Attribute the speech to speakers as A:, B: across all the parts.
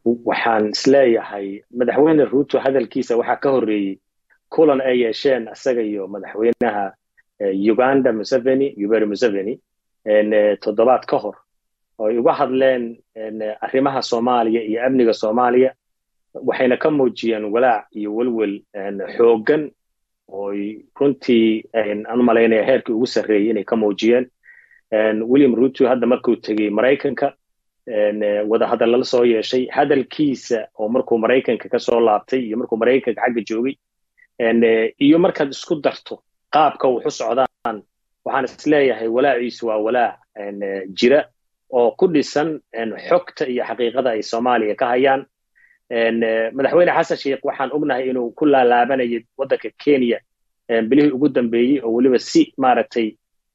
A: waxaan isleeyahay madaxweyne ruuto hadalkiisa waxaa ka horreeyey kulan ay yeesheen isaga iyo madaxweynaha uganda museveni yuberi museveni toddobaad ka hor oo ay uga hadleen arrimaha soomaaliya iyo amniga soomaaliya waxayna ka muujiyeen walaac iyo welwel xooggan ooy runtii aan malaynaya heerkii ugu sarreeyey inay ka muujiyeen william ruto hadda markuu tegey maraykanka wadahadal lala soo yeeshay hadalkiisa oo markuu maraykanka ka soo laabtay iyo markuu maraykanka xagga joogay iyo markaad isku darto qaabka wuxu socdaan waxaan isleeyahay walaaciisu waa walaac jira oo ku dhisan xogta iyo xaqiiqada ay soomaaliya ka hayaan madaxweyne xasan sheikh waxaan ognahay inuu ku laalaabanayay waddanka kenya bilihii ugu dambeeyey oo weliba si maaragtay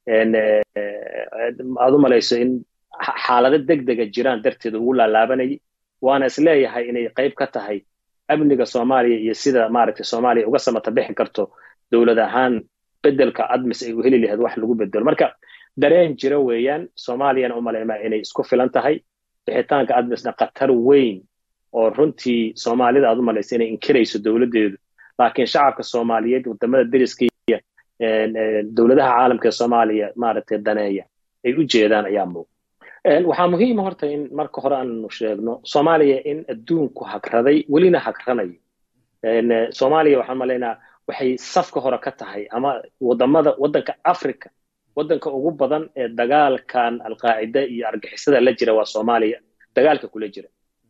A: aad u malayso in xaalado degdega jiraan darteed ugu laalaabanayay waana isleeyahay inay qayb ka tahay amniga soomaaliya iyo sida maaragtay soomaaliya uga samata bixi karto dowlad ahaan bedelka admis ay u heli lahayd wax lagu bedelo marka dareen jira weeyaan soomaaliyana umalaymaa inay isku filan tahay bixitaanka admisna khatar weyn oo runtii soomaalida aad u malaysa inay inkirayso dowladdeedu laakiin shacabka soomaaliyeed wadamada deriska iyo dowladaha caalamka ee soomaaliya maaragtay daneeya ay u jeedaan ayaa muuq waxaa muhiima horta in marka hore aanu sheegno soomaaliya in adduunku hagraday welina hagranayo soomaaliya waxaan malaynaa waxay safka hore ka tahay ama wadamada waddanka africa waddanka ugu badan ee dagaalkan alqaacida iyo argixisada la jira waa soomaaliya dagaalka kula jira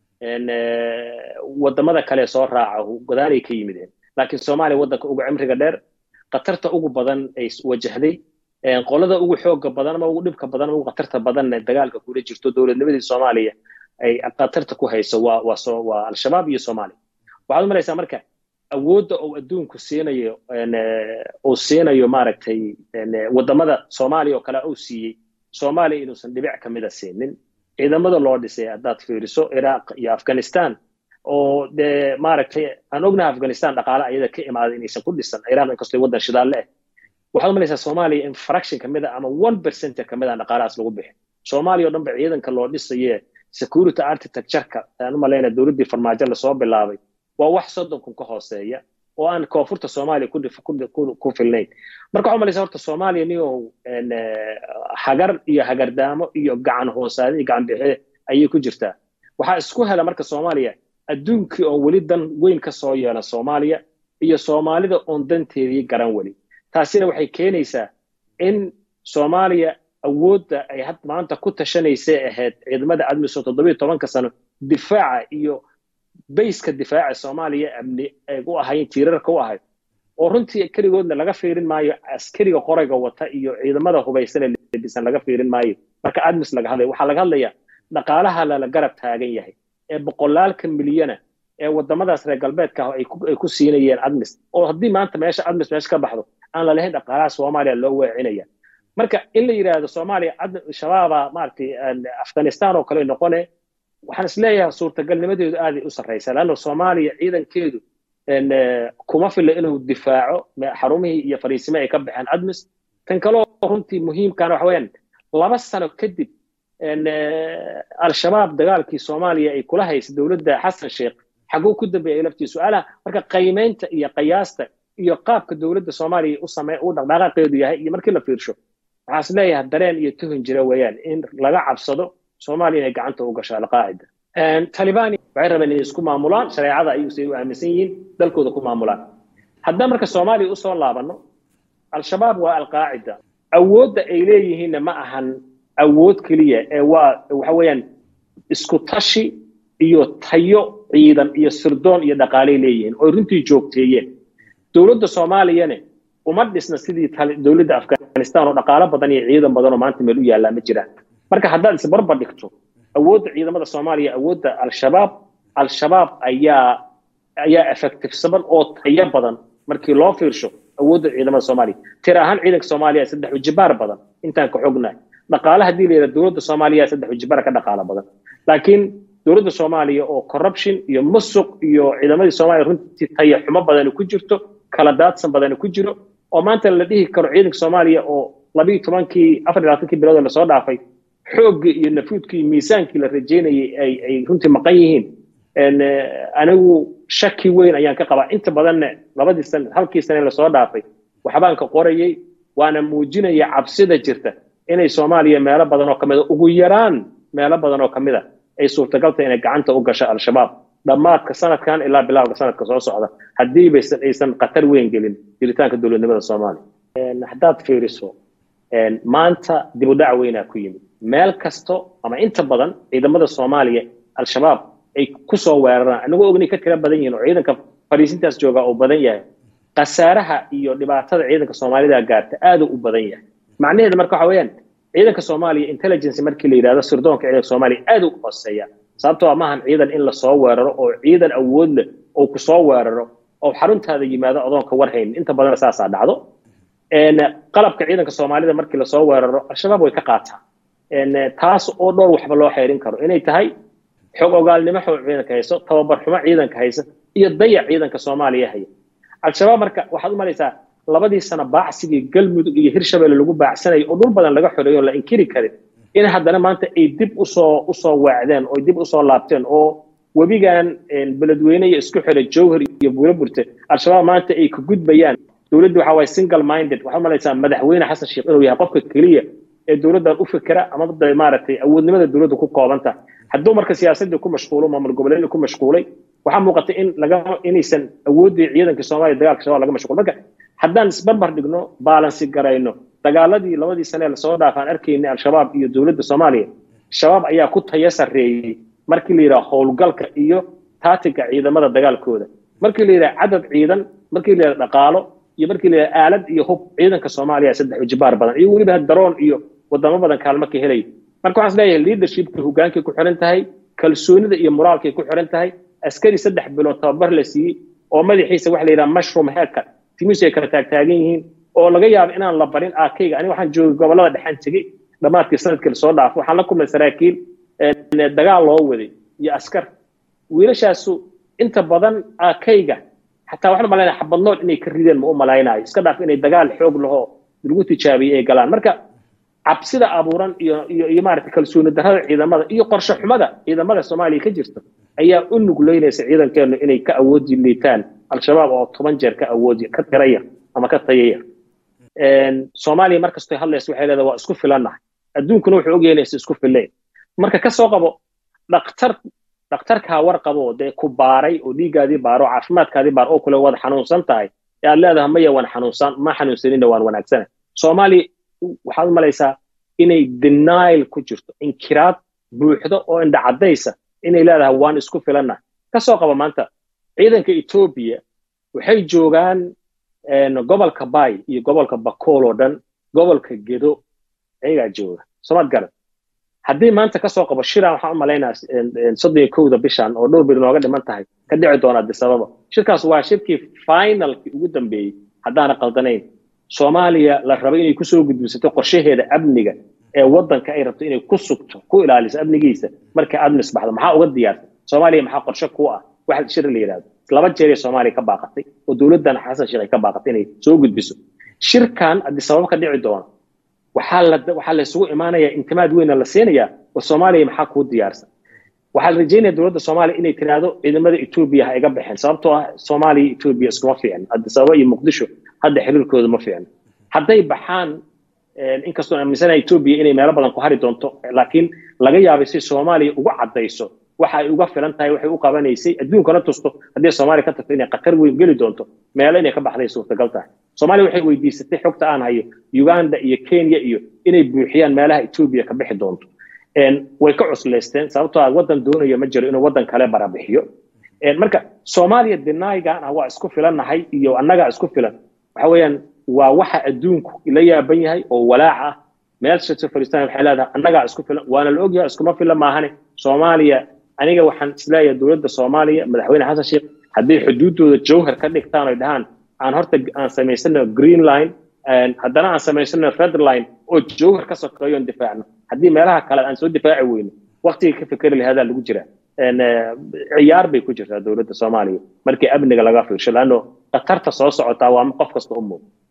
A: wadamada kale soo raaca godaalay ka yimideen laakiin soomaaliya waddanka ugu cimriga dheer khatarta ugu badan ay wajahday qolada ugu xooga badan ama ugu dhibka badan ama ugu khatarta badanna dagaalka kula jirto dowladnimadii soomaaliya ay khatarta ku hayso waa waa waa al-shabaab iyo soomaaliya waxaad u malaysaa marka awoodda uu adduunku siinayo uu siinayo maaragtay wadamada soomaaliya oo kale uu siiyey soomaaliya inuusan dhibic ka mida siinin ciidamada loo dhisay haddaad fiiriso iraaq iyo afghanistan oo dee maaragtay aan ognahay afghanistan dhaqaale ayada ka imaaday inaysan ku dhisan iraaq inkastoo waddan shidaalle ah waxaad u malaysaa soomaaliya in fraction ka mid a ama one percent ka mid a dhaqaalahaas lagu bixi soomaaliya o dhan ba ciidanka loo dhisaye security architectureka aan u malaynaa dowladdii farmaajo lasoo bilaabay waa wax soddon kun ka hooseeya oo aan koonfurta soomaaliya ku filnayn marka waxaa malaysaa horta soomaaliya niyow hagar iyo hagardaamo iyo gacan hoosaade iyo gacan bixe ayay ku jirtaa waxaa isku hela marka soomaaliya adduunkii oon weli dan weyn ka soo yeelan soomaaliya iyo soomaalida oon danteedii garan weli taasina waxay keenaysaa in soomaaliya awoodda ay had maanta ku tashanaysay ahayd ciidamada admiso toddobiyo tobanka sano difaaca iyo bayska difaaca soomaaliya amni ay u ahayn tiirarka u ahayd oo runtii keligoodna laga fiirin maayo askariga qorayga wata iyo ciidamada hubaysane lebisan laga fiirin maayo marka admis laga hadlaya waxaa laga hadlayaa dhaqaalaha lala garab taagan yahay ee boqolaalka milyana ee wadamadaas reer galbeedka ah ay ku siinayeen admis oo haddii maanta meesha admis meesha ka baxdo aan lalahayn dhaqaalaha soomaaliya loo weecinaya marka in la yidhaahdo soomaaliya shabaaba maaragtay afghanistan oo kale noqone waxaan isleeyahay suurtagalnimadeedu aaday u sarraysaa leanna soomaaliya ciidankeedu kuma filla inuu difaaco xarumihii iyo fariisimihii ay ka baxeen admis tan kaloo runtii muhiimkana waxa weeyaan laba sano kadib al-shabaab dagaalkii soomaaliya ay kula haysa dowladda xasan sheekh xaguu ku dambeeyay laftii su-aalaha marka qiimaynta iyo qiyaasta iyo qaabka dowladda soomaaliya u samey u dhaqdhaqaaqeedu yahay iyo markii la fiirsho waxaa is leeyahay dareen iyo tuhun jira weeyaan in laga cabsado soomaaliya inay gacanta u gasho alqaacida talibani waxay rabeen inay isku maamulaan shareecada ayuusay u aaminsan yihiin dalkooda ku maamulaan haddaan marka soomaaliya usoo laabanno al-shabaab waa alqaacida awoodda ay leeyihiinna ma ahan awood keliya ee waa waxa weeyaan isku tashi iyo tayo ciidan iyo sirdoon iyo dhaqaalay leeyihiin oo runtii joogteeyeen dowladda soomaaliyane uma dhisna sidii dowladda afghanistan oo dhaqaalo badan iyo ciidan badan oo maanta meel u yaallaa ma jiraan marka haddaad isbarbar dhigto awoodda ciidamada soomaaliya awoodda al-shabaab al-shabaab ayaa ayaa effectivesaban oo tayo badan markii loo fiirsho awoodda ciidamada soomaaliya tir ahaan ciidanka soomaaliya saddex ujibaar badan intaan ka xognahay dhaqaale haddii la yidhaha dowladda soomaaliya saddex ujibaar ka dhaqaalo badan laakiin dowladda soomaaliya oo corruption iyo musuq iyo ciidamadii soomaaliya runtii tayo xumo badani ku jirto kala daadsan badani ku jiro oo maanta la dhihi karo ciidanka soomaaliya oo labiiyo tobankii afar iyo labaatankii bilood lasoo dhaafay xooggii iyo nafuudkii iyo miisaankii la rajeynayay ay ay runtii maqan yihiin anigu shaki weyn ayaan ka qabaa inta badanna labadii sane halkii sane lasoo dhaafay waxbaan ka qorayay waana muujinaya cabsida jirta inay soomaaliya meelo badan oo kamida ugu yaraan meelo badan oo kamida ay suurtagalta inay gacanta u gasho al-shabaab dhammaadka sanadkan ilaa bilowga sanadka soo socda haddii baysan aysan khatar weyn gelin jiritaanka dowladnimada soomaaliya haddaad fiiriso maanta dib u dhac weynaa ku yimid meel kasto ama inta badan ciidamada soomaaliya al-shabaab ay ku soo weeraraan anagoo ognay ka tira badan yihiin oo ciidanka fariisintaas jooga uu badan yahay khasaaraha iyo dhibaatada ciidanka soomaalida gaarta aaduu u badan yahay macnaheedu marka waxa weeyaan ciidanka soomaaliya intelligence markii la yidhahdo sirdoonka ciidanka soomaaliya aad u hooseeya sababtoo ah maahan ciidan in lasoo weeraro oo ciidan awood leh oo ku soo weeraro oo xaruntaada yimaado adoonka war haynin inta badan saasaa dhacdo qalabka ciidanka soomaalida markii lasoo weeraro al-shabaab way ka qaataan taas oo dhowr waxba loo xeerin karo inay tahay xog ogaalnimo xog ciidanka hayso tababar xumo ciidanka haysa iyo dayac ciidanka soomaaliya haya al-shabaab marka waxaad u malaysaa labadii sano baacsigii galmudug iyo hirshabelle lagu baacsanayay oo dhul badan laga xoreeyo la inkiri karin in haddana maanta ay dib usoo usoo waacdeen oo dib usoo laabteen oo webigan beledweyne iyo isku xidha jowhar iyo buulaburte al-shabaab maanta ay ka gudbayaan dowladdu waxa waye single minded waxaad malaysaa madaxweyne xasan sheekh inuu yahay qofka keliya ee dowladdan u fikera ama maaragtay awoodnimada dowladda ku koobanta hadduu marka siyaasadii ku mashquulo maamul goboleedii ku mashquulay waxaa muuqata in laga inaysan awooddii ciidanka soomaaliya dagaalka shabaab laga mashquul marka haddaan isbarbar dhigno baalansi garayno dagaaladii labadii sane lasoo dhaafaan arkaynay al-shabaab iyo dowladda soomaaliya shabaab ayaa ku taya sarreeyey markii la yidhaha howlgalka iyo taatiga ciidamada dagaalkooda markii la yidhaha cadad ciidan markii la yidhaha dhaqaalo iyo markii la yidhaha aalad iyo hub ciidanka soomaaliya saddex ujibaar badan iyo weliba daroon iyo wadamo badan kaalmo ka helay marka waxaan leeyahay leadershipka hogaankay ku xiran tahay kalsoonida iyo moraalkay ku xiran tahay askari saddex bilood tababar la siiyey oo madaxiisa waxa la yidhaha mushroom headka timisu ay kala taagtaagan yihiin oo laga yaabo inaan la barin aakayga aniga waxaan joogay gobollada dhexaan tegey dhammaadkii sanadkii lasoo dhaafo waxaan la kulmay saraakiil dagaal loo waday iyo askar wiilashaasu inta badan aakayga xataa waxaan malaynaya xabadnool inay ka rideen ma u malaynayo iska dhaaf inay dagaal xoog lahoo lagu tijaabiyey ay galaan marka cabsida abuuran iyo iyo iyo maaragtay kalsooni darrada ciidamada iyo qorshe xumada ciidamada soomaaliya ka jirta ayaa u nugleynaysa ciidankeenu inay ka awoodi liitaan al-shabaab oo toban jeer ka awoodi ka tiraya ama ka tayaya soomaaliya markastoo hadlaysa waxay leedahay waa isku filannahay adduunkuna wuxuu ogyahay inaysa isku fillayn marka ka soo qabo dhakhtar dhakhtarkaa war qabo dee ku baaray oo dhiiggaadii baaro caafimaadkaadii baar oo kule waad xanuunsan tahay ee aad leedahay maya waan xanuunsan ma xanuunsanina waan wanaagsana soomaaliya waxaad u malaysaa inay denial ku jirto inkiraad buuxdo oo indhacadaysa inay leedahay waan isku filannahay ka soo qaba maanta ciidanka etoobiya waxay joogaan gobolka bay iyo gobolka bakool oo dhan gobolka gedo ayagaa jooga somaad garan haddii maanta kasoo qabo shiran waxaan u malaynaa soddon iyo kowda bishan oo dhowr bir nooga dhiman tahay ka dhici doona adisababa shirkaas waa shirkii finalkii ugu dambeeyey haddaana qaldanayn soomaaliya la rabo inay kusoo gudbisato qorshaheeda amniga ee waddanka ay rabto inay ku sugto ku ilaaliso amnigiisa marka aad misbaxdo maxaa uga diyaarsan soomaaliya maxaa qorshe ku ah waxa shir la yidhahdo laba jeeray soomaaliya ka baaqatay oo dowladdan xasan sheekh ay ka baaqatay inay soo gudbiso shirkan adisababa ka dhici doona waxaa la waxaa la isugu imaanayaa intimaad weyna la siinayaa oo soomaaliya maxaa kuu diyaarsan waxaa la rajeynaya dowladda soomaaliya inay tiraahdo ciidamada etoobiya ha iga baxeen sababtoo ah soomaaliya etoobiya iskuma fiicno adisababa iyo muqdisho hadda xiriirkooda ma fiicno hadday baxaan inkastoo aaminsanaha etoobiya inay meelo badan ku hari doonto laakiin laga yaabay si soomaaliya ugu caddayso waxa ay uga filan tahay waxay u qabanaysay adduunkana tusto haddii soomaaliya ka tagto inay khatar weyn geli doonto meelo inay ka baxday suurtagal tahay soomaaliya waxay weydiisatay xogta aan hayo uganda iyo kenya iyo inay buuxiyaan meelaha etoobiya ka bixi doonto way ka cuslaysteen sababtoo ah waddan doonaya ma jiro inuu waddan kale barabixiyo marka soomaaliya denaygan ah waa isku filannahay iyo annagaa isku filan waxa weeyaan waa waxa adduunku la yaaban yahay oo walaac ah meel shirto fariistan waxay leedahay annagaa isku filan waana la ogyahay iskuma filan maahane soomaaliya aniga waxaan isleeyahay dowladda soomaaliya madaxweyne xasan sheekh hadday xuduuddooda jowhar ka dhigtaan oy dhahaan aan horta aan samaysano green line haddana aan samaysano red line oo jowhar ka sokeeyo on difaacno haddii meelaha kale aan soo difaaci weyno waqtiga ka fikeri lahadaa lagu jiraa ciyaar bay ku jirtaa dowladda soomaaliya markii amniga laga fiirsho laanno khatarta soo socotaa waa qof kasta u muuqdo